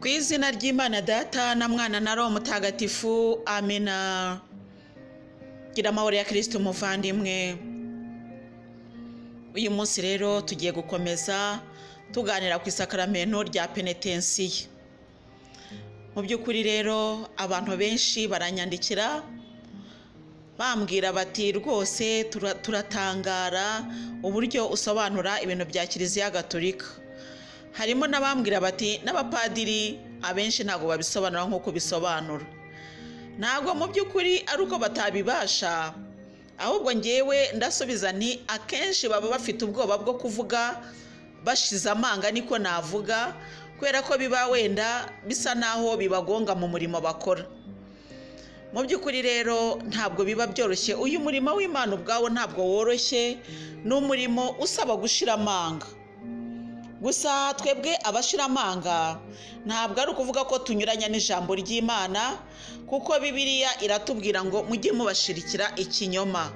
ku izina ry'imana data na mwana na roho mutagatifu amena gira amahoro ya kirisiti umuvandimwe uyu munsi rero tugiye gukomeza tuganira ku isakaramento rya penetensiye mu by'ukuri rero abantu benshi baranyandikira bambwira bati rwose turatangara uburyo usobanura ibintu bya kiliziya gatolika harimo n'abambwira bati n'abapadiri abenshi ntabwo babisobanura nk'uko bisobanura ntabwo mu by'ukuri ari uko batabibasha ahubwo ngewe ndasubiza ni akenshi baba bafite ubwoba bwo kuvuga bashize amanga niko navuga kubera ko biba wenda bisa naho bibagonga mu murimo bakora mu by'ukuri rero ntabwo biba byoroshye uyu murimo w'imana ubwawo ntabwo woroshye ni umurimo usaba gushira amanga gusa twebwe abashiramanga ntabwo ari ukuvuga ko tunyuranya n'ijambo ry'imana kuko bibiriya iratubwira ngo mujye mubashirikira ikinyoma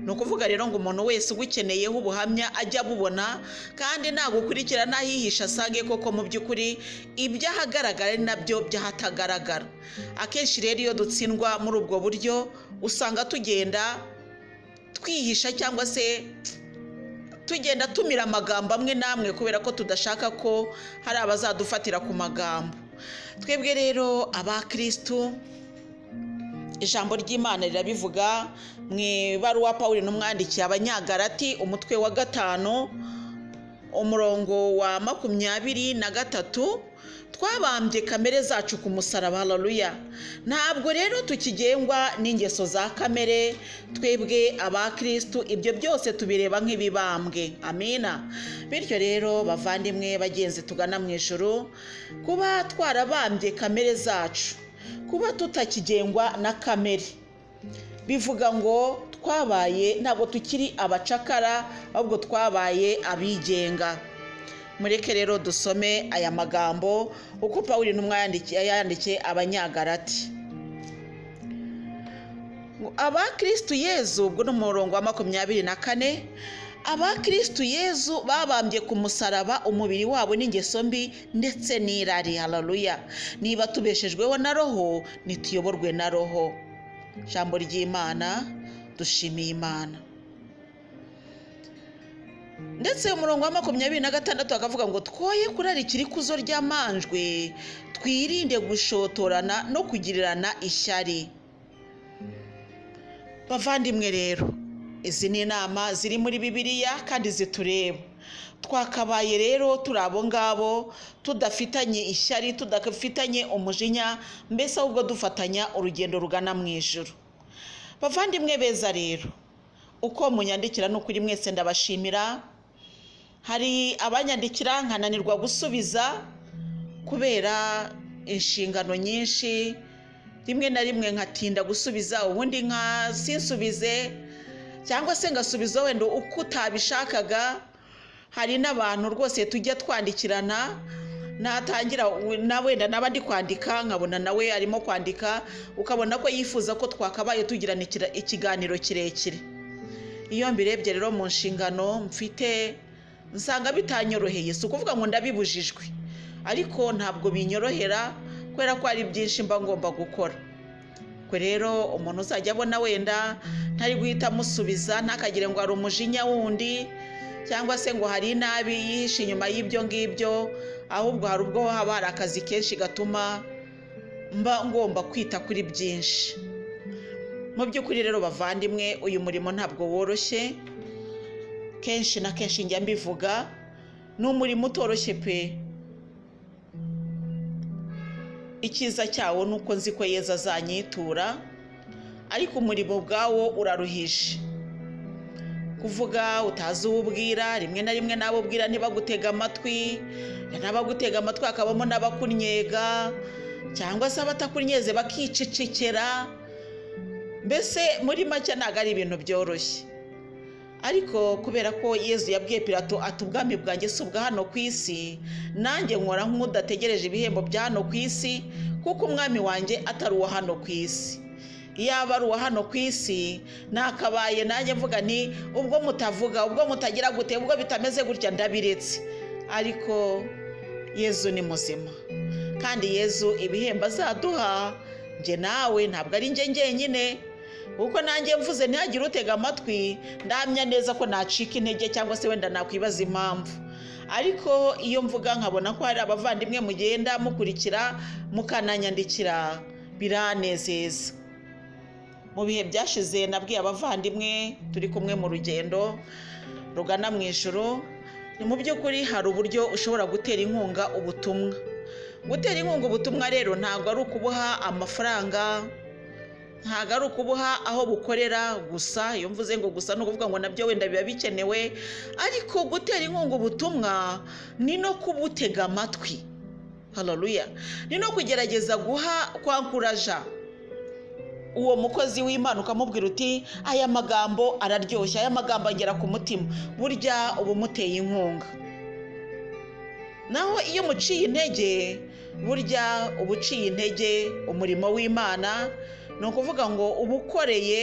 ni ukuvuga rero ngo umuntu wese ugukeneyeho ubuhamya ajya abubona kandi nagukurikirana ahihisha asange koko mu by'ukuri iby'ahagaragara ari nabyo by'ahatagaragara akenshi rero iyo dutsindwa muri ubwo buryo usanga tugenda twihisha cyangwa se tugenda tumira amagambo amwe n'amwe kubera ko tudashaka ko hari abazadufatira ku magambo twebwe rero abakirisitu ijambo ry'imana rirabivuga mu ibaruwa paul n'umwandikiye abanyagarati umutwe wa gatanu umurongo wa makumyabiri na gatatu twabambye kamere zacu ku musaraba hararuya ntabwo rero tukigengwa n'ingeso za kamere twebwe abakirisitu ibyo byose tubireba nk'ibibambwe amina bityo rero bavandimwe bagenzi tugana mu ijoro kuba twarabambye kamere zacu kuba tutakigengwa na kamere bivuga ngo twabaye ntabwo tukiri abacakara ahubwo twabaye abigenga mureke rero dusome aya magambo uko paul yandikiye abanyagarati abakirisitu yezu ubwo ni umurongo wa makumyabiri na kane abakirisitu yezu babambye ku musaraba umubiri wabo n'ingeso mbi ndetse n'irari hararuya niba tubeshejweho na roho ntituyoborwe na roho ijambo ry'imana dushimiye imana ndetse umurongo wa makumyabiri na gatandatu akavuga ngo twoye kurarikira ikuzo ry'amanjwe twirinde gushotorana no kugirirana ishyari bavandimwe rero izi ni inama ziri muri bibiliya kandi zitureba twakabaye rero turi abo ngabo tudafitanye ishyari tudafitanye umujinya mbese ahubwo dufatanya urugendo rugana mu ijoro bavandimwe beza rero uko munyandikira ni ukuri mwese ndabashimira hari abanyandikira nkananirwa gusubiza kubera inshingano nyinshi rimwe na rimwe nkatinda gusubiza ubundi nkasinsubize cyangwa se ngasubiza wenda uko utabishakaga hari n'abantu rwose tujya twandikirana natangira na wenda naba ndi kwandika nkabona nawe arimo kwandika ukabona ko yifuza ko twakabaye tugirana ikiganiro kirekire iyo mbirebye rero mu nshingano mfite nsanga bitanyoroheye si ukuvuga ngo ndabibujijwe ariko ntabwo binyorohera kubera ko hari byinshi mba ngomba gukora kwe rero umuntu uzajya abona wenda ntari guhita amusubiza ntakagire ngo hari umujinya wundi cyangwa se ngo hari inabi yihishe inyuma y'ibyo ngibyo ahubwo hari ubwo haba hari akazi kenshi gatuma mba ngomba kwita kuri byinshi mu by'ukuri rero bavandimwe uyu murimo ntabwo woroshye kenshi na kenshi njya mbivuga ni umurimo utoroshye pe icyiza cyawo ni uko nzi ko yeza azanyitura ariko umurimo ubwawo uraruhije kuvuga utazi uwo ubwira rimwe na rimwe n'abo ubwira ntibagutega amatwi n'abagutega amatwi hakabamo n'abakunyega cyangwa se abatakunyeze bakicecekera mbese muri make ntabwo ari ibintu byoroshye ariko kubera ko yezu yabwiye pirato ati ubwami bwanjye si ubwa hano ku isi nanjye nkora nk'udategereje ibihembo bya hano ku isi kuko umwami wanjye atari uwa hano ku isi yaba ari uwa hano ku isi nakabaye nanjye mvuga ni ubwo mutavuga ubwo mutagira gute ubwo bitameze gutya ndabiretse ariko yezu ni muzima kandi yezu ibihembo azaduha njye nawe ntabwo ari njye njyenyine kuko nanjye mvuze ntihagire utega amatwi ndamya neza ko nacika intege cyangwa se wenda nakwibaza impamvu ariko iyo mvuga nkabona ko hari abavandimwe mugenda mukurikira mukananyandikira biranezeza mu bihe byashize nabwiye abavandimwe turi kumwe mu rugendo rugana mu ijoro ni mu by'ukuri hari uburyo ushobora gutera inkunga ubutumwa gutera inkunga ubutumwa rero ntabwo ari ukubuha amafaranga ntabwo ari ukubuha aho bukorera gusa iyo mvuze ngo gusa ni ukuvuga ngo nabyo wenda biba bikenewe ariko gutera inkunga ubutumwa ni no kubutega amatwi hararuya ni no kugerageza guha kwankuraja uwo mukozi w'imana ukamubwira uti aya magambo araryoshye aya magambo agera ku mutima burya uba umuteye inkunga naho iyo umuciye intege burya uba uciye intege umurimo w'imana ni ukuvuga ngo uba ukoreye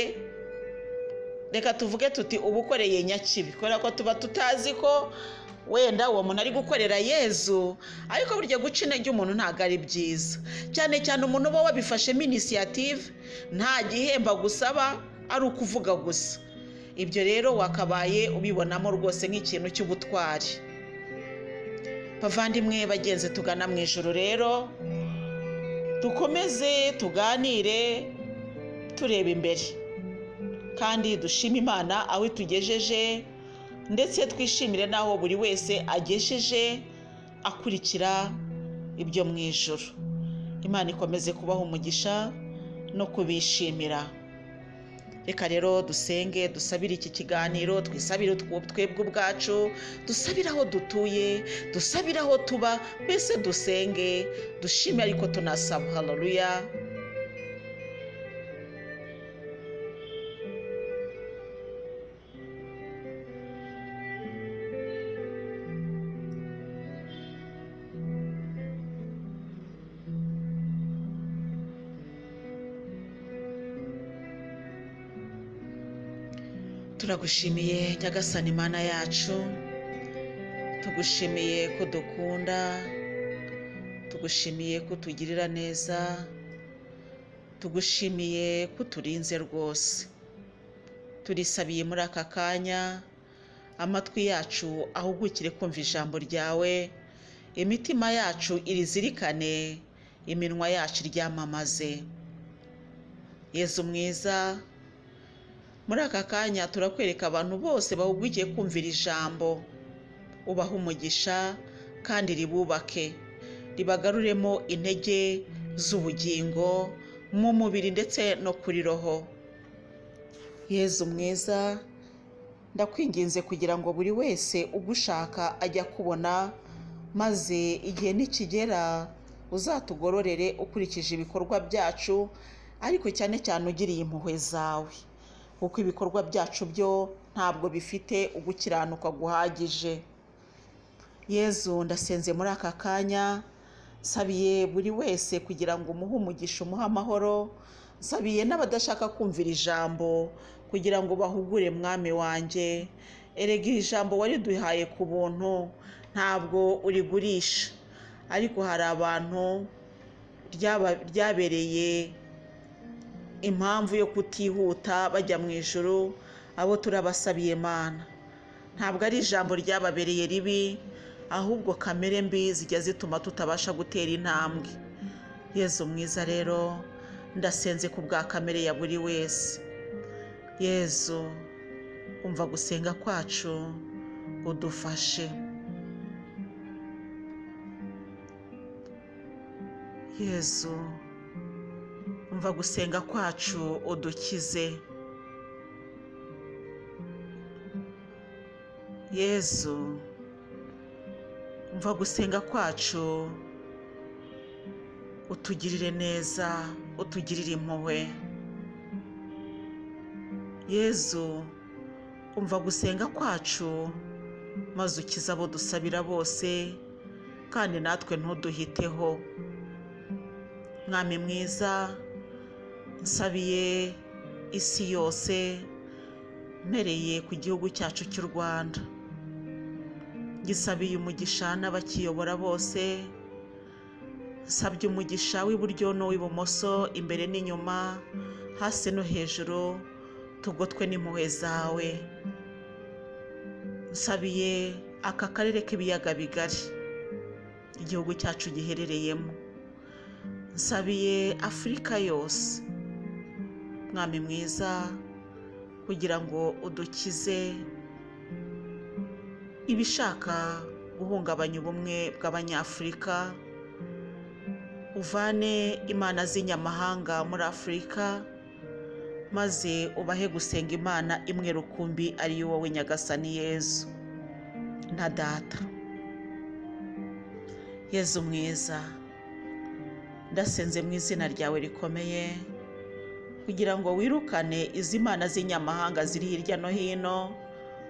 reka tuvuge tuti uba ukoreye nyakibi kubera ko tuba tutazi ko wenda uwo muntu ari gukorera yezu ariko burya guca intege umuntu ntabwo ari byiza cyane cyane umuntu uba wabifashemo inisiyative nta gihemba gusaba ari ukuvuga gusa ibyo rero wakabaye ubibonamo rwose nk'ikintu cy'ubutwari bavandimwe bagenzi tugana mu ijoro rero dukomeze tuganire tureba imbere kandi dushime imana aho itugejeje ndetse twishimire n'aho buri wese agejeje akurikira ibyo mu ijoro imana ikomeze kubaha umugisha no kubishimira reka rero dusenge dusabire iki kiganiro twisabire twebwe ubwacu dusabire aho dutuye dusabire aho tuba mbese dusenge dushime ariko tunasaba hararuya turagushimiye nyagasani mana yacu tugushimiye ko dukunda tugushimiye ko tugirira neza tugushimiye ko turinze rwose turisabiye muri aka kanya amatwi yacu ahugukire kumva ijambo ryawe imitima yacu irizirikane iminwa yacu iryamamaze yezu mwiza muri aka kanya turakwereka abantu bose bahugukiye kumvira ijambo ubaha umugisha kandi ribubake ribagaruremo intege z'ubugingo mu mubiri ndetse no kuri roho yezu mwiza ndakwinginze kugira ngo buri wese ugushaka ajya kubona maze igihe nikigera uzatugororere ukurikije ibikorwa byacu ariko cyane cyane ugiriye impuhwe zawe kuko ibikorwa byacu byo ntabwo bifite ugukiranuka guhagije yezu ndasenze muri aka kanya nsabiye buri wese kugira ngo umuhe umugisha umuhe amahoro nsabiye n'abadashaka kumvira ijambo kugira ngo bahugure mwami wanjye erega iri jambo wariduhaye ku buntu ntabwo urigurisha ariko hari abantu ryabereye impamvu yo kutihuta bajya mu ijoro abo turabasabiye mana ntabwo ari ijambo ryababereye ribi ahubwo kamere mbi zijya zituma tutabasha gutera intambwe yezu mwiza rero ndasenze ku bwa kamere ya buri wese yezu umva gusenga kwacu udufashe yezu umva gusenga kwacu udukize yezu umva gusenga kwacu utugirire neza utugirire impuhwe yezu umva gusenga kwacu maze ukize abo dusabira bose kandi natwe ntuduhiteho mwami mwiza nsabiye isi yose mpereye ku gihugu cyacu cy'u rwanda gisabiye umugisha n'abakiyobora bose nsabye umugisha w'iburyo n'uw'ibumoso imbere n'inyuma hasi no hejuru tugotwe n'impuhwe zawe nsabiye aka karere k'ibiyaga bigari igihugu cyacu giherereyemo nsabiye afurika yose mwami mwiza kugira ngo udukize ibishaka guhungabanya ubumwe bw'abanyafurika uvane imana z'inyamahanga muri afurika maze ubahe gusenga imana imwe rukumbi ariyo wowe nyagasani yezu na data yezu mwiza ndasenze mu izina ryawe rikomeye kugira ngo wirukane izi mana z'inyamahanga ziri hirya no hino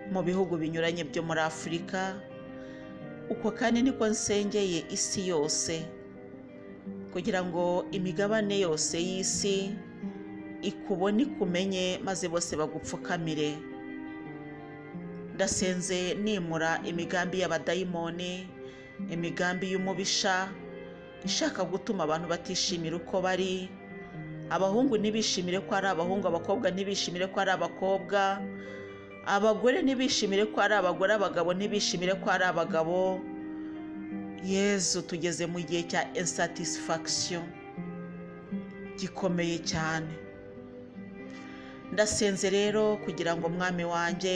mu bihugu binyuranye byo muri afurika uko kandi niko nsengeye isi yose kugira ngo imigabane yose y'isi ikubone ikumenye maze bose bagupfukamire ndasenze nimura imigambi y'abadayimoni imigambi y'umubisha ishaka gutuma abantu batishimira uko bari abahungu ntibishimire ko ari abahungu abakobwa ntibishimire ko ari abakobwa abagore ntibishimire ko ari abagore abagabo ntibishimire ko ari abagabo yezu tugeze mu gihe cya insatisfaction gikomeye cyane ndasenze rero kugira ngo mwami wanjye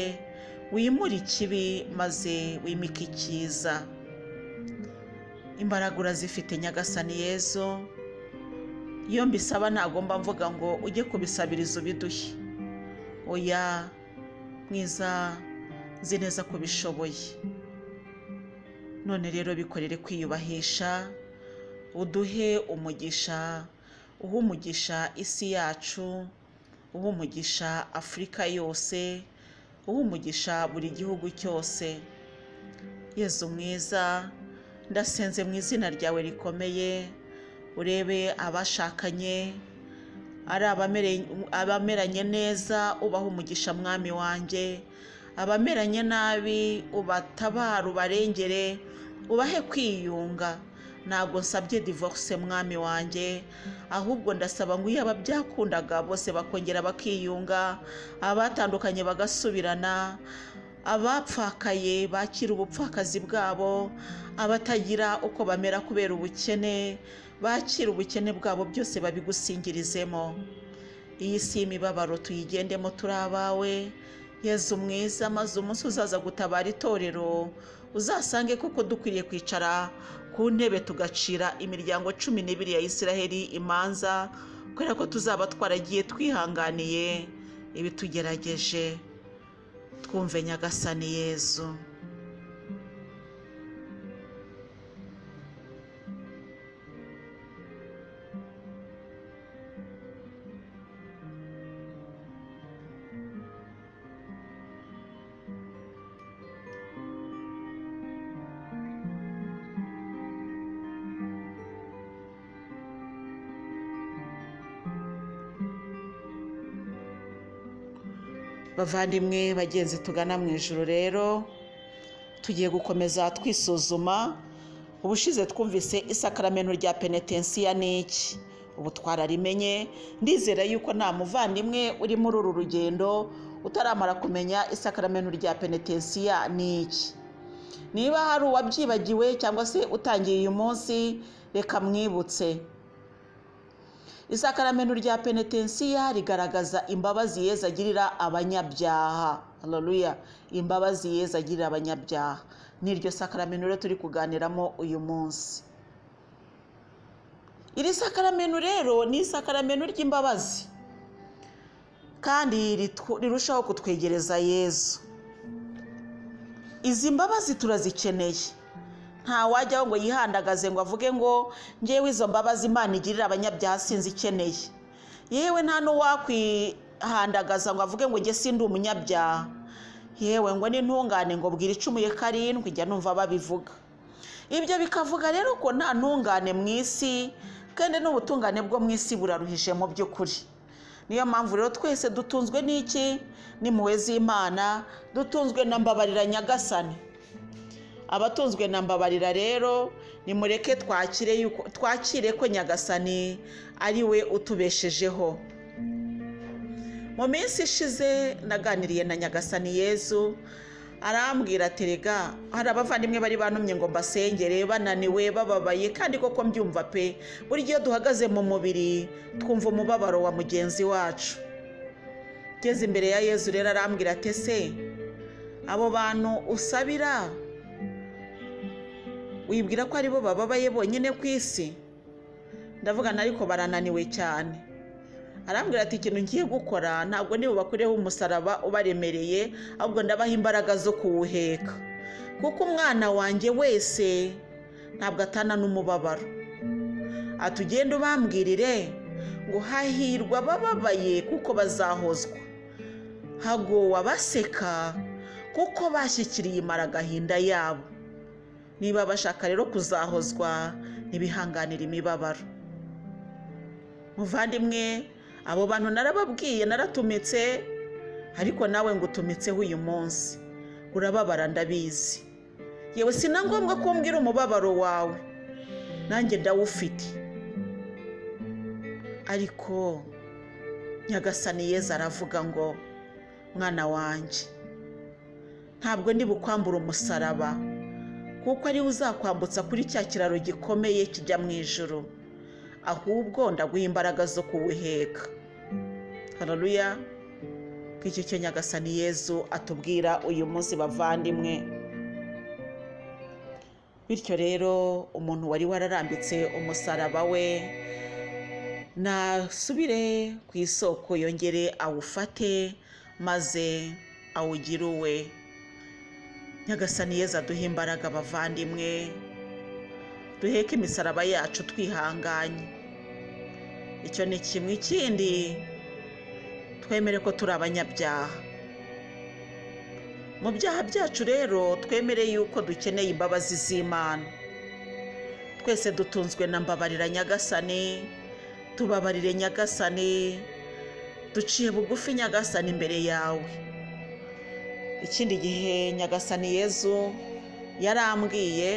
wimure ikibi maze wimike icyiza imbaraga urazifite nyagasani yezu iyo mbisaba ntagomba mvuga ngo ujye kubisabiriza ubiduhe oya mwiza nzi neza ko ubishoboye none rero bikorere kwiyubahisha uduhe umugisha uha umugisha isi yacu uha umugisha afurika yose uha umugisha buri gihugu cyose yezu mwiza ndasenze mu izina ryawe rikomeye urebe abashakanye ari abameranye neza ubaha umugisha mwami wanjye abameranye nabi ubatabara ubarengere ubahe kwiyunga ntabwo nsabye divorce mwami wanjye ahubwo ndasaba ngo iyo ababyakundaga bose bakongera bakiyunga abatandukanye bagasubirana abapfakaye bakira ubupfakazi bwabo abatagira uko bamera kubera ubukene bakira ubukene bwabo byose babigusingirizemo iyi si imibabaro tuyigendemo turi abawe yezu mwiza maze umunsi uzaza gutabara itorero uzasange kuko dukwiriye kwicara ku ntebe tugacira imiryango cumi n'ibiri ya isiraheli imanza kubera ko tuzaba twaragiye twihanganiye ibitugerageje twumve nyagasani yezu bavandimwe bagenzi tugana mu ijoro rero tugiye gukomeza twisuzuma ubushize twumvise isakaramento rya penetensiya ni iki ubu twararimenye ndizera yuko nta muvandimwe uri muri uru rugendo utaramara kumenya isakaramento rya penetensiya ni iki niba hari uwabyibagiwe cyangwa se utangiye uyu munsi reka mwibutse isakaramento rya penetensiya rigaragaza imbabazi yeza agirira abanyabyaha haleluya imbabazi yeza agirira abanyabyaha ni iryo sakaramento rero turi kuganiramo uyu munsi iri sakaramento rero ni isakaramento ry'imbabazi kandi rirushaho kutwegereza yezu izi mbabazi turazikeneye nta wajyaho ngo yihandagaze ngo avuge ngo ngewe izo mbabazi imana igirira abanyabyaha sinzi ikeneye yewe nta n'uwakwihandagaza ngo avuge ngo njye sindi umunyabyaha yewe ngo n'intungane ngo bwira icumuye karindwi jya numva babivuga ibyo bikavuga rero ko nta ntungane mu isi kandi n'ubutungane bwo mu isi buraruhije mu by'ukuri niyo mpamvu rero twese dutunzwe n'iki n'impuhwe z'imana dutunzwe na mbabarira nyagasani abatunzwe na mbabarira rero nimureke twakire yuko- twakire ko nyagasani ari we utubeshejeho mu minsi ishize naganiriye na nyagasani yezu arambwira ati rega hari abavandimwe bari bantumye ngo mbasengere bananiwe bababaye kandi koko mbyumva pe buri gihe iyo duhagaze mu mubiri twumva umubabaro wa mugenzi wacu ngeze imbere ya yezu rero arambwira ati ese abo bantu usabira wibwira ko aribo bababaye bonyine ku isi ndavugana ariko barananiwe cyane arambwira ati ikintu ngiye gukora ntabwo niba bakureho umusaraba ubaremereye ahubwo ndabaha imbaraga zo kuwuheka kuko umwana wanjye wese ntabwo atana n'umubabaro ati ugende ubambwirire ngo hahirwa abababaye kuko bazahozwa hagowe abaseka kuko bashyikiriye imara agahinda yabo niba bashaka rero kuzahozwa ntibihanganire imibabaro muvandimwe abo bantu narababwiye naratumitse ariko nawe ngo utumitseho uyu munsi urababara ndabizi yewe si na ngombwa ko umbwira umubabaro wawe nanjye ndawufite ariko nyagasani yeza aravuga ngo mwana wanjye ntabwo ndi bukwambura umusaraba kuko ariwe uzakwambutsa kuri cya kiraro gikomeye kijya mu ijoro ahubwo ndaguha imbaraga zo kuwuheka hararuya bw'icyo cyo nyagasani yezu atubwira uyu munsi bavandimwe bityo rero umuntu wari wararambitse umusaraba we nasubire ku isoko yongere awufate maze awugire uwe nyagasani yeza duhe imbaraga abavandimwe duheke imisaraba yacu twihanganye icyo ni kimwe ikindi twemere ko turi abanyabyaha mu byaha byacu rero twemere yuko dukeneye imbabazi z'imana twese dutunzwe na mbabarira nyagasani tubabarire nyagasani duciye bugufi nyagasani imbere yawe ikindi gihe nyagasani yezu yarambwiye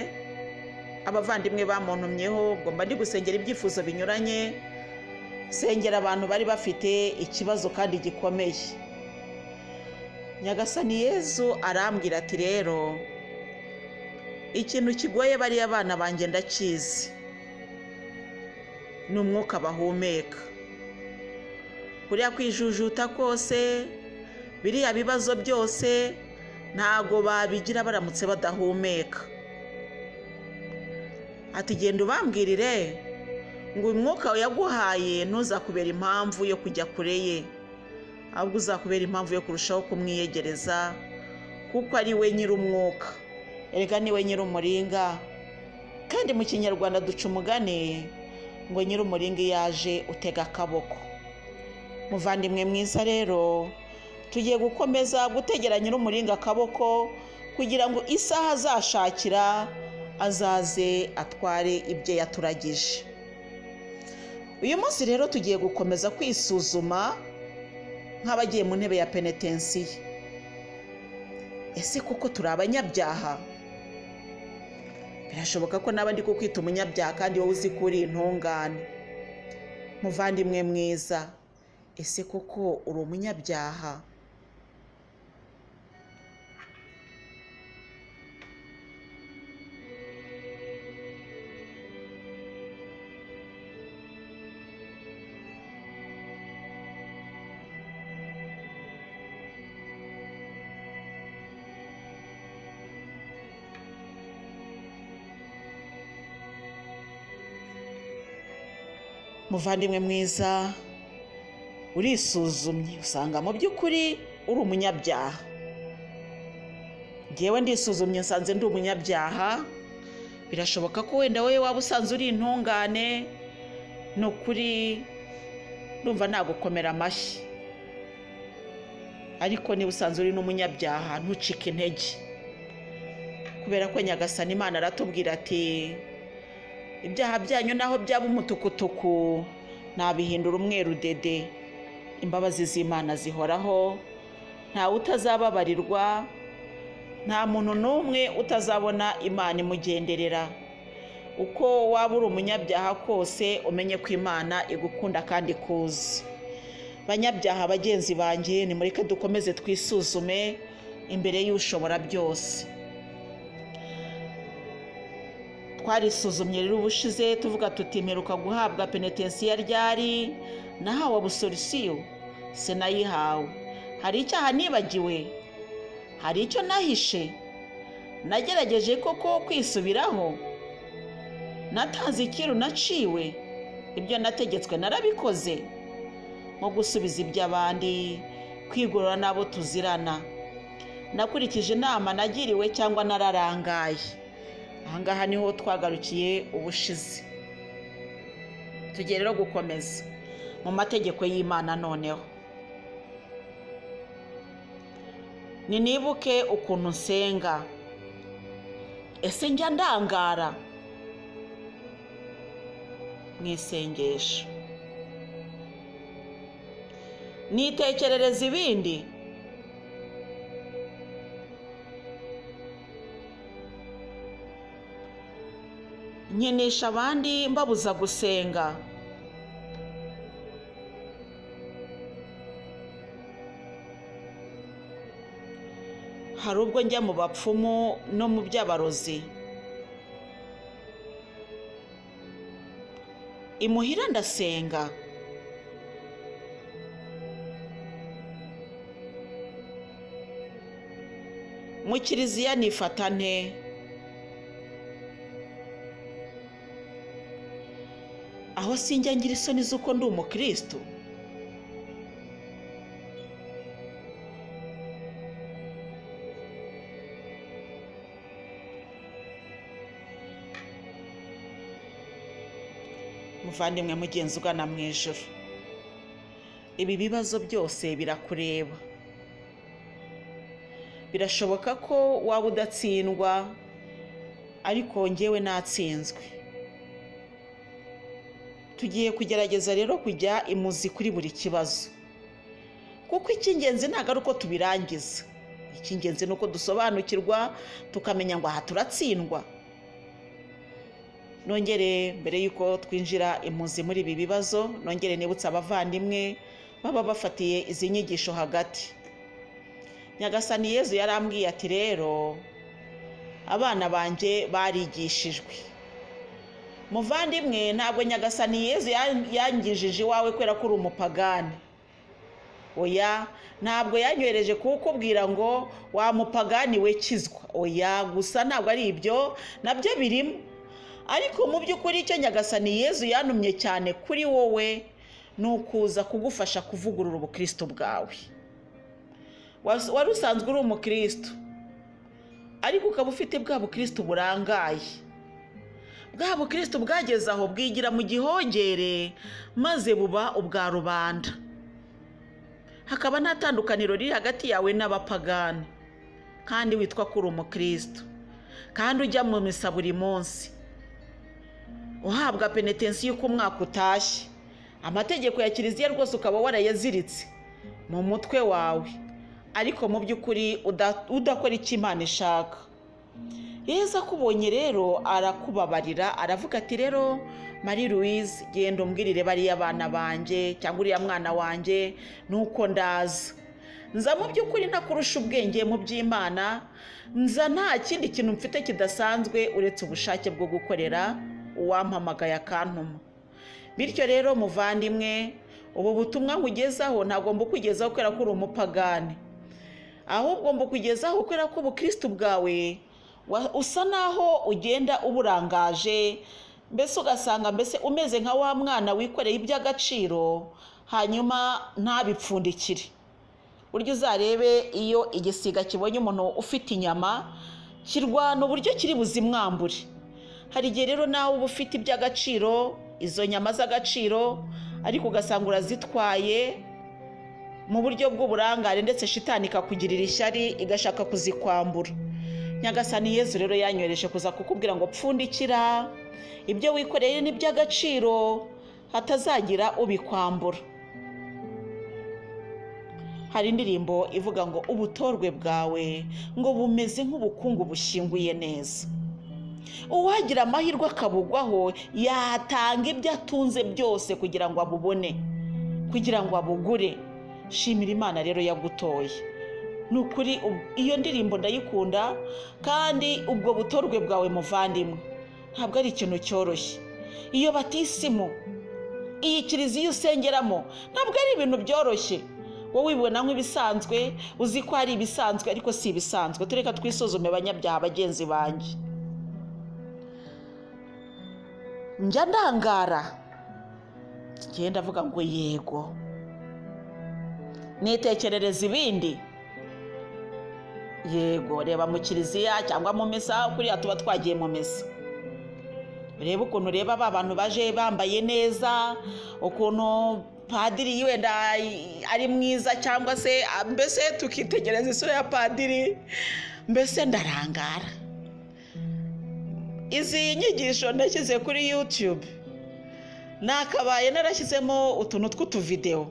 abavandimwe bamuntumyeho ngo mba ndi gusengera ibyifuzo binyuranye sengera abantu bari bafite ikibazo kandi gikomeye nyagasani yezu arambwira ati rero ikintu kigoye bariya bana banjye ndakizi ni umwuka bahumeka kuriya kwijujuta kose biriya bibazo byose ntago babigira baramutse badahumeka ati genda ubambwirire ngo uyu mwuka yaguhaye ntuzakubera impamvu yo kujya kure ye ahubwo uzakubera impamvu yo kurushaho kumwiyegereza kuko ari we nyir'umwuka erega ni we nyir'umuringa kandi mu kinyarwanda duca umugani ngo nyir'umuringa iyo aje utega akaboko muvandimwe mwiza rero tugiye gukomeza gutegera nyir'umuringa akaboko kugira ngo isaha azashakira azaze atware ibyo yaturagije uyu munsi rero tugiye gukomeza kwisuzuma nk'abagiye mu ntebe ya penetensiye ese kuko turi abanyabyaha birashoboka ko nawe ndi kukwita umunyabyaha kandi wowe uzi ko uri intungane muvandimwe mwiza ese koko uri umunyabyaha muvandimwe mwiza urisuzumye usanga mu by'ukuri uri umunyabyaha ngewe ndisuzumye nsanze ndi umunyabyaha birashoboka ko wenda wowe waba usanze uri intungane ni ukuri ndumva nagukomera amashyi ariko niba usanze uri n'umunyabyaha ntucike intege kubera ko nyagasani imana aratubwira ati ibyaha byanyu naho byaba umutukutuku nabihindura umweru dede imbabazi z'imana zihoraho ntawe utazababarirwa nta muntu n'umwe utazabona imana imugenderera uko waba uri umunyabyaha kose umenye ko imana igukunda kandi ikuzi banyabyaha bagenzi banjye nimureke dukomeze twisuzume imbere y'ushobora byose twarisuzumye rero ubushize tuvuga tuti mperuka guhabwa penetensiya ryari nahawe abusolisiyo sinayihawe hari icyaha nibagiwe hari icyo nahishe nagerageje koko kwisubiraho natanze ikiru naciwe ibyo nategetswe narabikoze nko gusubiza iby'abandi kwigorora n'abo tuzirana nakurikije inama nagiriwe cyangwa nararangaye ahangaha niho twagarukiye ubushize tugiye rero gukomeza mu mategeko y'imana noneho ninibuke ukuntu nsenga ese njya ndangara mu isengesho nitekerereza ibindi nkinisha abandi mbabuza gusenga hari ubwo njya mu bapfumu no mu by'abarozi imuhira ndasenga mu kiliziya nifata nte aho sinjya ngira isoni z'uko ndi umukirisitu muvandimwe mugenzi ugana mu ijoro ibi bibazo byose birakureba birashoboka ko waba udatsindwa ariko ngewe natsinzwe tugiye kugerageza rero kujya imuzi kuri buri kibazo kuko icy'ingenzi ntabwo ari uko tubirangiza icy'ingenzi ni uko dusobanukirwa tukamenya ngo aha turatsindwa nongere mbere y'uko twinjira impunzi muri ibi bibazo nongere nibutse abavandimwe baba bafatiye izi nyigisho hagati nyagasani yezu yarambwiye ati rero abana banjye barigishijwe muvandimwe ntabwo nyagasani yezu yangijije iwawe kubera ko uri umupagani oya ntabwo yanyohereje kuwukubwira ngo wa mupagani we kizwa oya gusa ntabwo ari ibyo nabyo birimo ariko mu by'ukuri icyo nyagasani yezu yanumye cyane kuri wowe ni ukuza kugufasha kuvugurura ubukristo bwawe wari usanzwe uri umukristo ariko ukaba ufite bwa bukristo burangaye bwa bukristo bwageze aho bwigira mu gihongere maze buba ubwa rubanda hakaba nta tandukaniro riri hagati yawe n'abapagani kandi witwa ko uri umukristo kandi ujya mu misa buri munsi uhabwa penetensiyo uko umwaka utashye amategeko ya kiliziya rwose ukaba warayaziritse mu mutwe wawe ariko mu by'ukuri udakora icyo imana ishaka yeza akubonye rero arakubabarira aravuga ati rero marie louise genda umbwirire bariya abana banjye cyangwa uriya mwana wanjye nuko ndaza nza mu by'ukuri ntakurusha ubwenge mu by'imana nza nta kindi kintu mfite kidasanzwe uretse ubushake bwo gukorera uwampamagaye akantuma bityo rero muvandimwe ubu butumwa nkugezaho ntabwo mbukugezaho kubera ko uri umupagani ahubwo mbukugezaho kubera ko ubukristo bwawe usa naho ugenda uburangaje mbese ugasanga mbese umeze nka wa mwana wikoreye iby'agaciro hanyuma ntabipfundikire burya uzarebe iyo igisiga kibonye umuntu ufite inyama kirwana uburyo kiri buzimwambure hari igihe rero nawe uba ufite iby'agaciro izo nyama z'agaciro ariko ugasanga urazitwaye mu buryo bw'uburangare ndetse shitani ikakugirira ishyari igashaka kuzikwambura nyagasani yezu rero yanyohereje kuza kukubwira ngo pfundikira ibyo wikoreye ni iby'agaciro hatazagira ubikwambura hari indirimbo ivuga ngo ubutorwe bwawe ngo bumeze nk'ubukungu bushyinguye neza uwagira amahirwe akabugwaho yatanga ibyo atunze byose kugira ngo abubone kugira ngo abugure shimira imana rero yagutoye ni ukuri ub- iyo ndirimbo ndayikunda kandi ubwo butorwe bwawe muvandimwe ntabwo ari ikintu cyoroshye iyo batisimu iyi kiliziya usengeramo ntabwo ari ibintu byoroshye wowe wibona nk'ibisanzwe uzi ko ari ibisanzwe ariko si ibisanzwe tureka twisuzume banyabyaha bagenzi banjye njya ndangara ngenda avuga ngo yego nitekerereza ibindi yego reba mu kiliziya cyangwa mu misa kuriya tuba twagiye mu misa urebe ukuntu ureba ba bantu baje bambaye neza ukuntu padiri wenda ari mwiza cyangwa se ah, mbese tukitegereza isura ya padiri mbese ndarangara izi nyigisho ndashyize kuri yutube nakabaye narashyizemo utuntu tw'utuvidewo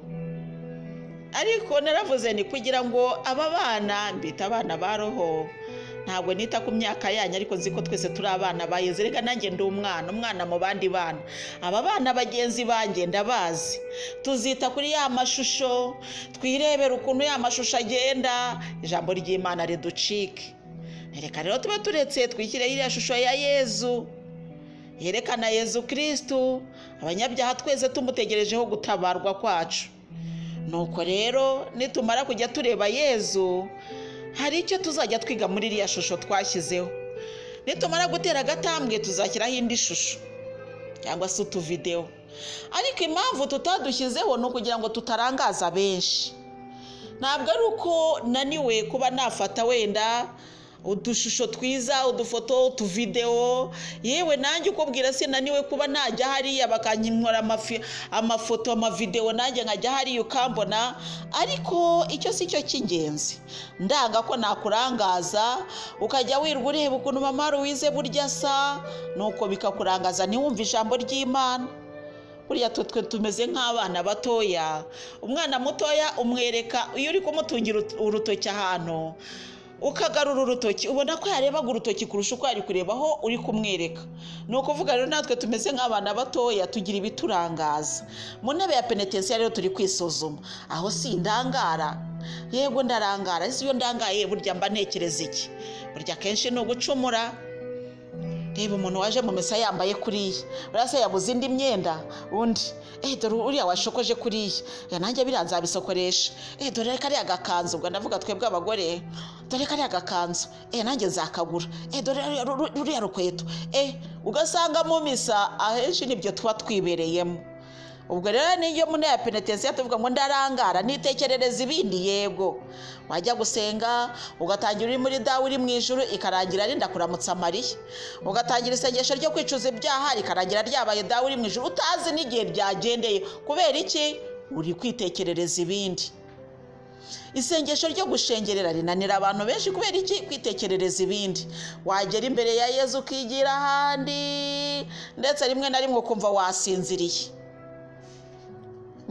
ariko naravuze ni kugira ngo aba bana mbita abana ba roho ntabwo nita ku myaka yanyu ariko nzi ko twese turi abana bayeze reka nanjye ndi umwana umwana mu bandi bana aba bana bagenzi banjye ndabazi tuzita kuri ya mashusho twirebera ukuntu ya mashusho agenda ijambo ry'imana riducike reka rero tuba turetse twikireho iriya shusho ya yezu yerekana yezu kirisitu abanyabyaha twese tumutegerejeho gutabarwa kwacu nuko rero nitumara kujya tureba yezu hari icyo tuzajya twiga muri iriya shusho twashyizeho nitumara gutera agatambwe tuzashyiraho indi shusho cyangwa se utuvidewo ariko impamvu tutadushyizeho ni ukugira ngo tutarangaza benshi ntabwo ari uko naniwe kuba nafata wenda udushusho twiza udufoto utuvidewo yewe nanjye ukubwira sinaniwe kuba najya hariya bakanyinkora amafi- amafoto amavidewo nanjye nkajya hariya ukambona ariko icyo si cyo cy'ingenzi ndanga ko nakurangaza ukajya wirwa ureba ukuntu mama ruwize burya asa nuko bikakurangaza ntiwumve ijambo ry'imana burya twe twe tumeze nk'abana batoya umwana mutoya umwereka iyo uri kumutungira ut- urutoki ahantu ukagarura urutoki ubona ko yarebaga urutoki kurusha uko yari kureba aho uri kumwereka ni ukuvuga rero natwe tumeze nk'abana batoya tugira ibiturangaza mu ntebe ya penetensiya rero turi kwisuzuma aho si indangara yego ndarangara ese iyo ndangaye burya mba ntekereza iki burya akenshi ni ugucumura reba umuntu waje mu misa yambaye kuriya buriya se yabuze indi myenda undi eh dore uriya washokoje kuriya ya nanjye biriya nzabisokoresha eh dore kariya gakanzu ubwo ndavuga twebwe abagore dore kariya gakanzu eh nanjye nzakagura eh dore ru- ru- ruriya rukweto eh ugasanga mu misa ahenshi nibyo tuba twibereyemo ubwo rero niyo muri ya penetensiya tuvuga ngo ndarangara nitekerereza ibindi yego wajya gusenga ugatangira uri muri dawe uri mu ijuru ikarangira ari ndakuramutsa mariya ugatangira isengesho ryo kwicuza ibyaha rikarangira ryabaye dawe uri mu ijuru utazi n'igihe byagendeye kubera iki uri kwitekerereza ibindi isengesho ryo gushengerera rinanira abantu benshi kubera iki kwitekerereza ibindi wagera imbere ya yezu ukigira ahandi ndetse rimwe na rimwe ukumva wasinziriye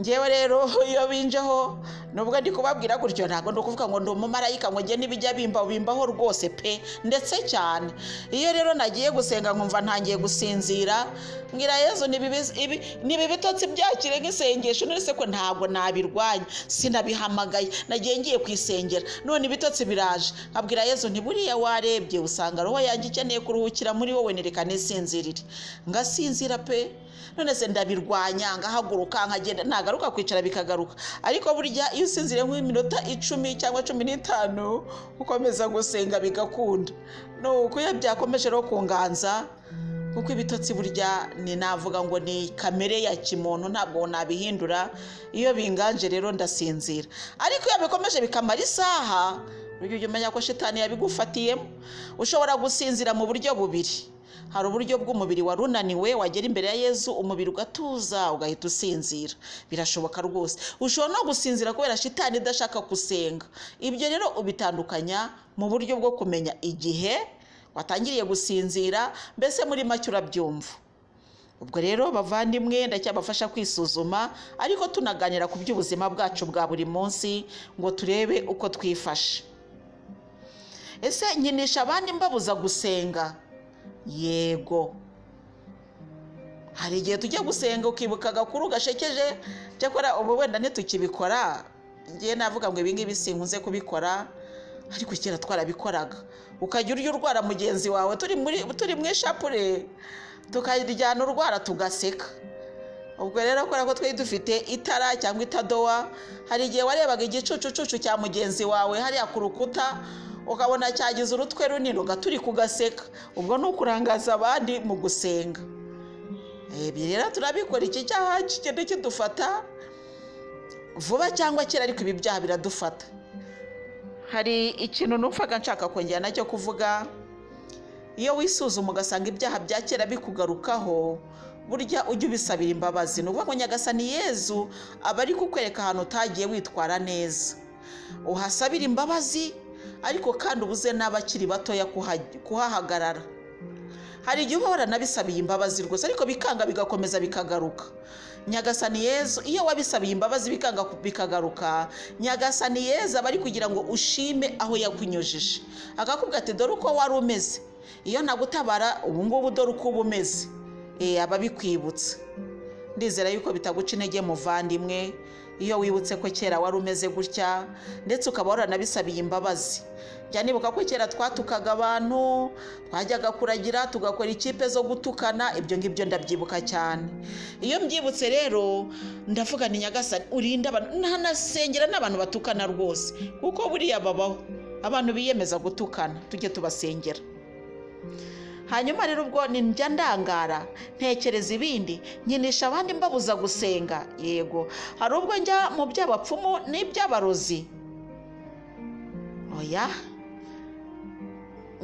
ngewe rero iyo binjeho nubwo ndi kubabwira gutyo ntabwo ndi ukuvuga ngo ndi umumarayika ngo njye n'ibijya bimbaho bimbaho rwose pe ndetse cyane iyo rero nagiye gusenga nkumva ntangiye gusinzira mbwira yezu ni bibi- ibi- ni ibi bitotsi byakire nk'isengesho none se ko ntabwo nabirwanya sinabihamagaye nagiye ngiye kwisengera none ibitotsi biraje nkabwira yezu ntiburiya warebye usanga roho yanjye ikeneye kuruhukira muri wowe nereka nisinzirire ngasinzira pe none se ndabirwanya ngahaguruka nkagenda nagaruka kwicara bikagaruka ariko burya iyo usinziriye nk'iminota icumi cyangwa cumi n'itanu ukomeza gusenga bigakunda ni uko iyo byakomeje rero kunganza kuko ibitotsi burya ni navuga ngo ni kamere ya kimuntu ntabwo nabihindura iyo binganje rero ndasinzira ariko iyo bikomeje bikamara isaha ujya ujya umenya ko shitani yabigufatiyemo ushobora gusinzira mu buryo bubiri hari uburyo bw'umubiri wari unaniwe wagera imbere ya yezu umubiri ugatuza ugahita usinzira birashoboka rwose ushobora no gusinzira kubera shitani idashaka gusenga ibyo rero ubitandukanya mu buryo bwo kumenya igihe watangiriye gusinzira mbese muri make urabyumva ubwo rero bavandimwe ndacyabafasha kwisuzuma ariko tunaganira ku by'ubuzima bwacu bwa buri munsi ngo turebe uko twifashe ese nkinisha abandi mbabuza gusenga yego hari igihe tujya gusenga ukibuka agakuru gashekeje cyakora ubu wenda ntitukibikora ngewe navuga ngo ibingibi sinkunze kubikora ariko kera twarabikoraga ukajya urya urwara mugenzi wawe turi muri turi mu ishapure tukaryana urwara tugaseka ubwo rero kubera ko twari dufite itara cyangwa itadowa hari igihe warebaga igicucucucu cya mugenzi wawe hariya ku rukuta ukabona cyagize urutwe runini ugaturika ugaseka ubwo ni ukurangaza abandi mu gusenga ibi rero turabikora iki cyaha kigenda kidufata vuba cyangwa kera ariko ibi byaha biradufata hari ikintu numvaga nshaka kongera nacyo kuvuga iyo wisuzuma ugasanga ibyaha bya kera bikugarukaho burya ujya ubisabira imbabazi ni ukuvuga ngo nyagasani yezu aba ari kukwereka ahantu utagiye witwara neza uhasabira imbabazi ariko kandi ubuze n'abakiri batoya kuhahagarara hari igihe uba waranabisabiye imbabazi rwose ariko bikanga bigakomeza bikagaruka nyagasani yezu iyo wabisabiye imbabazi bikanga bikagaruka nyagasani yezu aba ari kugira ngo ushime aho yakunyujije akakubwira ati dore uko wari umeze iyo nagutabara ubu ngubu dore uko uba umeze aba bikwibutsa ndizera yuko bitaguca intege muvandimwe iyo wibutse ko kera wari umeze gutya ndetse ukaba waranabisabiye imbabazi jya nibuka ko kera twatukaga abantu twajyaga kuragira tugakora ikipe zo gutukana ibyo ngibyo ndabyibuka cyane iyo mbyibutse rero ndavuga ni nyagasani urinda abantu ntanasengera n'abantu batukana rwose kuko buriya babaho abantu biyemeza gutukana tujye tubasengera hanyuma rero ubwo njya ndangara ntekereza ibindi nkinisha abandi mbabuza gusenga yego hari ubwo njya mu by'abapfumu n'iby'abarozi oya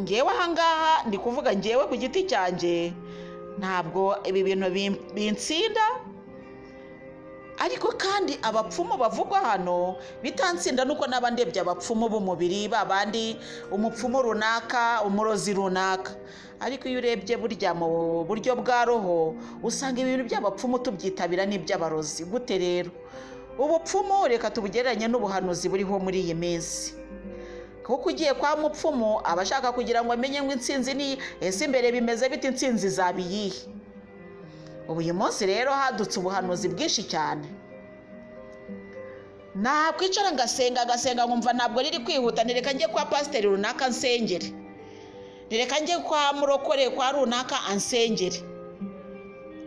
ngewe ahangaha ndi kuvuga ngewe ku giti cyanjye ntabwo ibi bintu binsinda ariko kandi abapfumu bavugwa hano bitansinda nuko n'aba ndebye abapfumu b'umubiri babandi umupfumu runaka umurozi runaka ariko iyo urebye burya mu buryo bwa roho usanga ibintu by'abapfumu tubyitabira n'iby'abarozi gute rero ubupfumu reka tubugereranye n'ubuhanuzi buriho muri iyi minsi kuko ugiye kwa mupfumu aba ashaka kugira ngo amenye ngo insinzi ni ese imbere bimeze bite insinzi zaba iyihe ubu uyu munsi rero hadutse ubuhanuzi bwinshi cyane nakwicara ngasenga agasenga nkumva ntabwo riri kwihuta ntireka njye kwa pasiteri runaka nsengere ntireka njye kwa murokore kwa runaka ansengere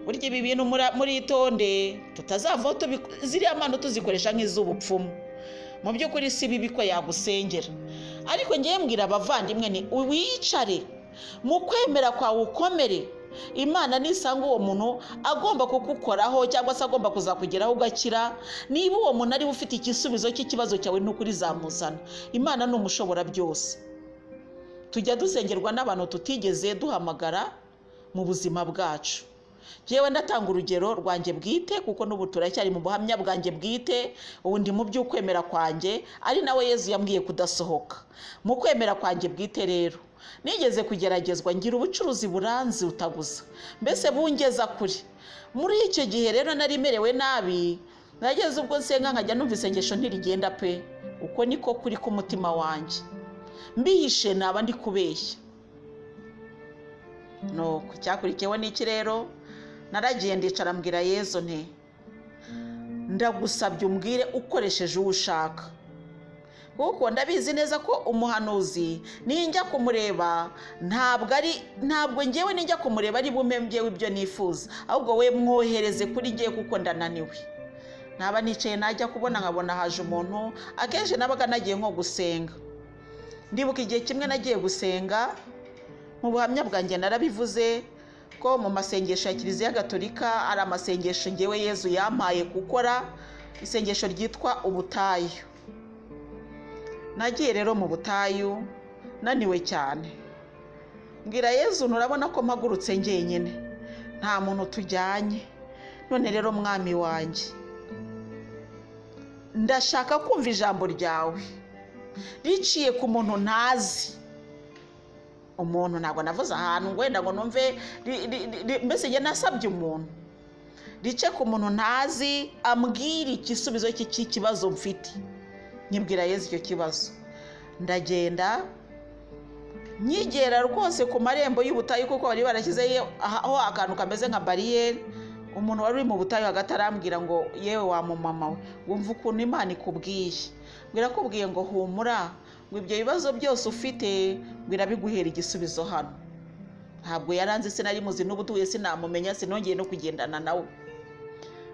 burya ibi bintu muritonde tutazavaho ziriya mpano tuzikoresha nk'iz'ubupfumu mu by'ukuri si bibi ko yagusengera ariko ngewe mbwira abavandimwe ni wicare mu kwemera kwawe ukomere imana nisanga uwo muntu agomba kugukoraho cyangwa se agomba kuzakugeraho ugakira niba uwo muntu ariwe ufite igisubizo cy'ikibazo cyawe n'ukuri zamuzana imana ni umushobora byose tujya dusengerwa n'abantu tutigeze duhamagara mu buzima bwacu yewe ndatanga urugero rwanjye bwite kuko n'ubu turacyari mu buhamya bwanjye bwite ubu ndi mu by'ukwemera kwanjye ari nawe yezu yambwiye kudasohoka mu kwemera kwanjye bwite rero nigeze kugeragezwa ngira ubucuruzi buranze utaguza mbese bungeza kure muri icyo gihe rero nari merewe nabi nageze ubwo nsenga nkajya numva isengesho ntirigenda pe uko niko kuri k'umutima wanjye mbihishe naba ndi kubeshya nuko icyakurikiyeho ni iki rero naragiye ndicara mbwira yezu nti ndagusabye umbwire ukoresheje uwo ushaka kuko ndabizi neza ko umuhanuzi ninjya kumureba ntabwo ari ntabwo ngewe ninjya kumureba ari bume ngewe ibyo nifuza ahubwo we mwohereze kuri ngewe kuko ndananiwe naba nicaye najya kubona nkabona haje umuntu akenshi nabaga nagiye nko gusenga ndibuka igihe kimwe nagiye gusenga mu buhamya bwanjye narabivuze ko mu masengesho ya kiliziya gatolika ari amasengesho ngewe yezu yampaye gukora isengesho ryitwa ubutayu nagiye rero mu butayu naniwe cyane mbwira yezu nurabona ko mpagurutse njyenyine nta muntu tujyanye none rero mwami wanjye ndashaka kumva ijambo ryawe riciye ku muntu ntazi umuntu ntabwo navuze ahantu wenda ngo numve mbese njye nasabye umuntu rice ku muntu ntazi ambwira igisubizo cy'ikibazo mfite nyibwira yezu icyo kibazo ndagenda nkigera rwose ku marembo y'ubutayu kuko bari barashyizeho aho akantu kameze nka bariyeri umuntu wari uri mu butayu hagati arambwira ngo yewe wa mumama we wumva ukuntu imana ikubwiye birakubwiye ngo humura ngo ibyo bibazo byose ufite birabiguhera igisubizo hano ntabwo yaranze sinari muzi n'ubutuye sinamumenya sinongeye no kugendana nawe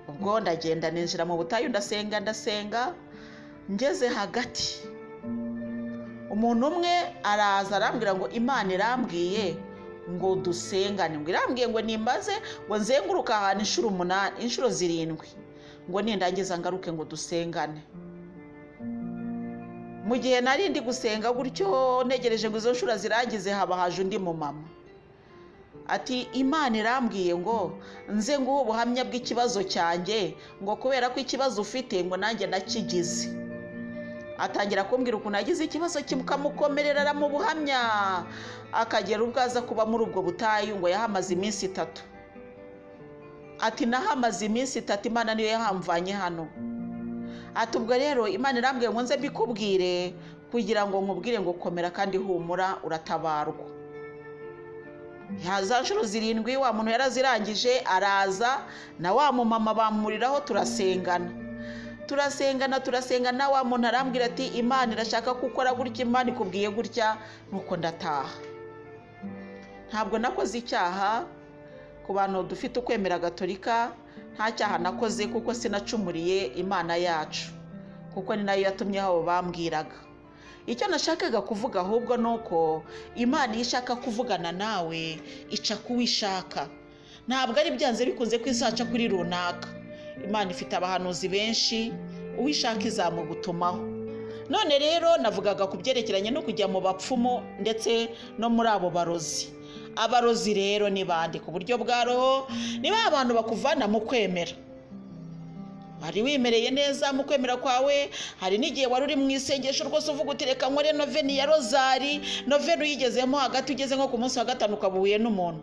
ubwo ndagenda ninjira mu butayu ndasenga ndasenga ngeze hagati umuntu umwe araza arambwira ngo imana irambwiye ngo dusengane ngo irambwiye ngo nimbaze ngo nzenguruke ahantu inshuro umunani inshuro zirindwi ngo nindangiza ngaruke ngo dusengane mu gihe nari ndi gusenga gutyo ntegereje ngo izo nshuro zirangize haba haje undi mumama ati imana irambwiye ngo nze nguhe ubuhamya bw'ikibazo cyanjye ngo kubera ko ikibazo ufite ngo nanjye nakigize atangira kumbwira ukuntu yagize ikibazo kimukamukomerera mu buhamya akagera ubwo aza kuba muri ubwo butayu ngo yahamaze iminsi itatu ati nahamaze iminsi itatu imana niyo yahamvanye hano ati ubwo rero imana irambwiye ngo nze mbikubwire kugira ngo nkubwire ngo komera kandi humura uratabarwa za nshuro zirindwi wa muntu yarazirangije araza na wa mumama bamuriraho turasengana turasengana turasengana wa muntu arambwira ati imana irashaka ko ukora gutya imana ikubwiye gutya nuko ndataha ntabwo nakoze icyaha ku bantu dufite ukwemera gatolika nta cyaha nakoze kuko sinacumuriye imana yacu kuko ni nayo yatumye abo bambwiraga icyo nashakaga kuvuga ahubwo ni uko imana iyo ishaka kuvugana nawe ica ku ishaka ntabwo ari byanze bikunze ko izaca kuri runaka imana ifite abahanuzi benshi uwishaka izamugutumaho none rero navugaga ku byerekeranye no kujya mu bapfumu ndetse no muri abo barozi abarozi rero ni bande ku buryo bwa roho ni ba bantu bakuvana mu kwemera wari wimereye neza mu kwemera kwawe hari n'igihe wari uri mu isengesho rwose uvuga uti reka nkore noveni ya rozari noveni uyigezemo hagati ugeze nko ku munsi wa gatanu ukaba uhuye n'umuntu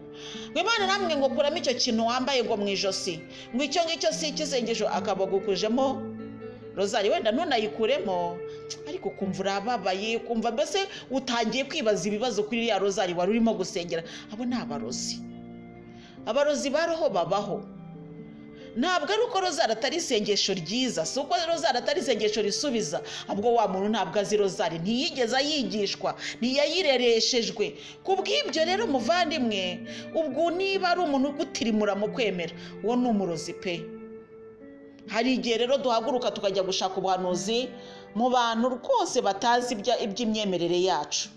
ngo imana namwe ngo kuramo icyo kintu wambaye ngo mu ijosi ngo icyo ngicyo si icy'isengesho akabagukujemo rozari wenda ntunayikuremo ariko ukumva urababaye ukumva mbese utangiye kwibaza ibibazo kuri iriya rozari wari urimo gusengera abo ni abarozi abarozi baroho babaho ntabwo ari uko rozari atari isengesho ryiza si uko rozari atari isengesho risubiza ahubwo wa muntu ntabwo azi rozari ntiyigeze ayigishwa ntiyayirereeshejwe ku bw'ibyo rero muvandimwe ubwo niba ari umuntu ugutirimura mu kwemera uwo ni umurozi pe hari igihe rero duhaguruka tukajya gushaka ubuhanuzi mu bantu rwose batazi iby'imyemerere yacu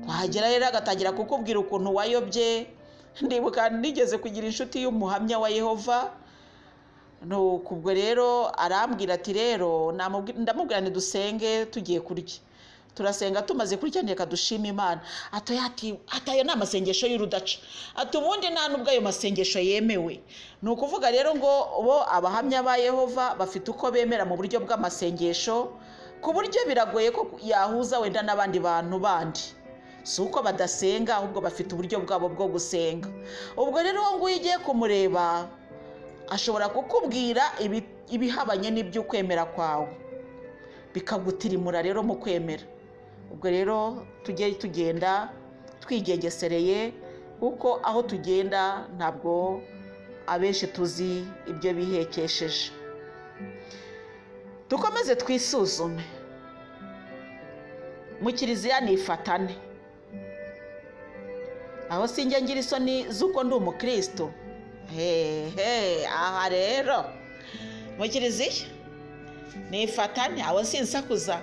wahagera rero agatangira kukubwira ukuntu wayobye ndibuka nigeze kugira inshuti y'umuhamya wa yehova ubwo rero arambwira ati rero ndamubwira dusenge tugiye kurya turasenga tumaze kurya reka dushima imana ati ayo ni amasengesho y'urudaca ati ubundi nta n'ubwo ayo masengesho yemewe ni ukuvuga rero ngo bo abahamya ba yehova bafite uko bemera mu buryo bw'amasengesho ku buryo biragoye ko yahuza wenda n'abandi bantu bandi si uko badasenga ahubwo bafite uburyo bwabo bwo gusenga ubwo rero uwo nguwo ugiye kumureba ashobora kukubwira ibihabanye n'iby'ukwemera kwawe bikagutirimura rero mu kwemera ubwo rero tujye tugenda twigengesereye kuko aho tugenda ntabwo abenshi tuzi ibyo bihekesheje dukomeze twisuzume mu kiliziya ni ifatane aho sinjya ngira isoni z'uko ndi umukristo hehe aha rero mu kiliziya nifatane aho sinsakuza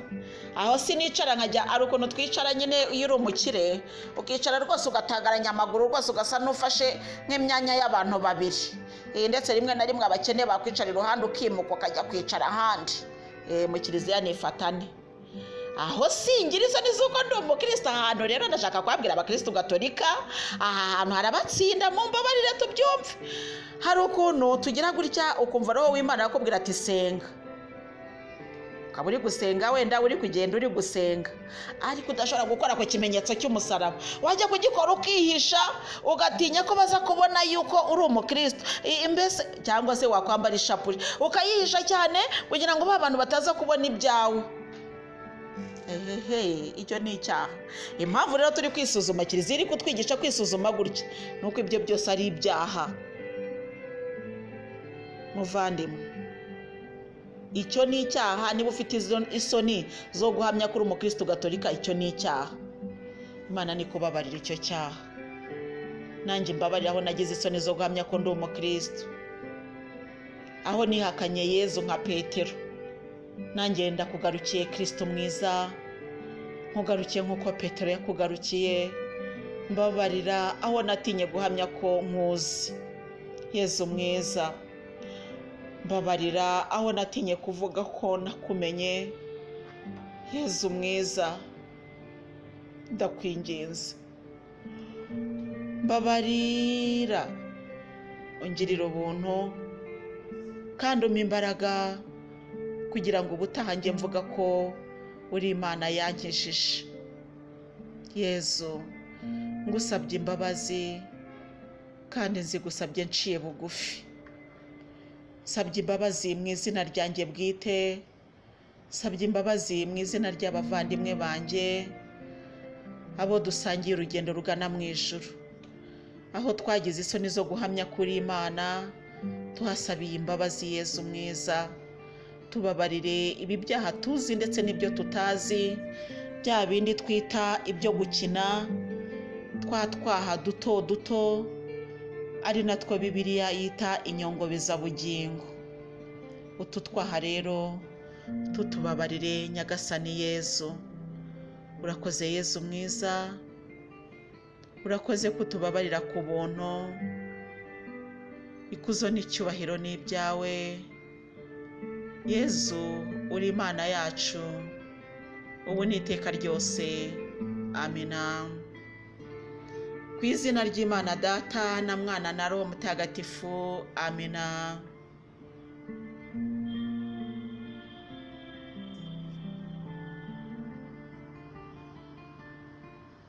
aho sinicara nkajya ari ukuntu twicara nyine iyo uri umukire ukicara rwose ugatangaranya amaguru rwose ugasa n'ufashe nk'imyanya y'abantu babiri ndetse rimwe na rimwe abakene bakwicara iruhande ukimuka ukajya kwicara ahandi mu kiliziya nifatane aho singira isoni z'uko ndi umukristo ahantu rero ndashaka kubabwira abakristo gatolika aha hantu hari abatsinda mu mbabarire tubyumve hari ukuntu tugira gutya ukumva roho w'imana akubwira ati senga ukaba uri gusenga wenda uri kugenda uri gusenga ariko udashobora gukora ku kimenyetso cy'umusaraba wajya kugikora ukihisha ugatinya ko baza kubona yuko uri umukristo mbese cyangwa se wakwambara ishapure ukayihisha cyane kugira ngo ba bantu bataza kubona ibyawe ehehe icyo ni icyaha impamvu rero turi kwisuzuma kiliziya iri kutwigisha kwisuzuma gutya ni uko ibyo byose ari ibyaha muvandimwe icyo ni icyaha niba ufite izo isoni zo guhamya ko uri umukirisitu gatolika icyo ni icyaha imana ni kubabarira icyo cyaha nanjye mbabarira aho nagize isoni zo guhamya ko ndi umukirisitu aho nihakanye yezu nka petero nanjye yenda kugarukiye kirisito mwiza nkugarukiye nk'uko petero yakugarukiye mbabarira aho natinye guhamya ko nkuzi yezu mwiza mbabarira aho natinye kuvuga ko nakumenye yezu mwiza ndakwinginze mbabarira ungirira ubuntu kandi umpa imbaraga kugira ngo ubutaha njye mvuga ko uri imana yankijije yezu ngusabye imbabazi kandi nzi gusabye nciye bugufi nsabye imbabazi mu izina ryanjye bwite nsabye imbabazi mu izina ry'abavandimwe banjye abo dusangiye urugendo rugana mu ijuru aho twagize isoni zo guhamya kuri imana tuhasabiye imbabazi yezu mwiza tubabarire ibi byaha tuzi ndetse n'ibyo tutazi bya bindi twita ibyo gukina twa twaha duto duto ari natwo bibiliya yita inyongobezabugingo utu twaha rero tutubabarire nyagasani yezu urakoze yezu mwiza urakoze kutubabarira ku buntu ikuzo n'icyubahiro ni ibyawe yezu uri imana yacu ubu ni iteka ryose amina ku izina ry'imana data na mwana na roho mutagatifu amina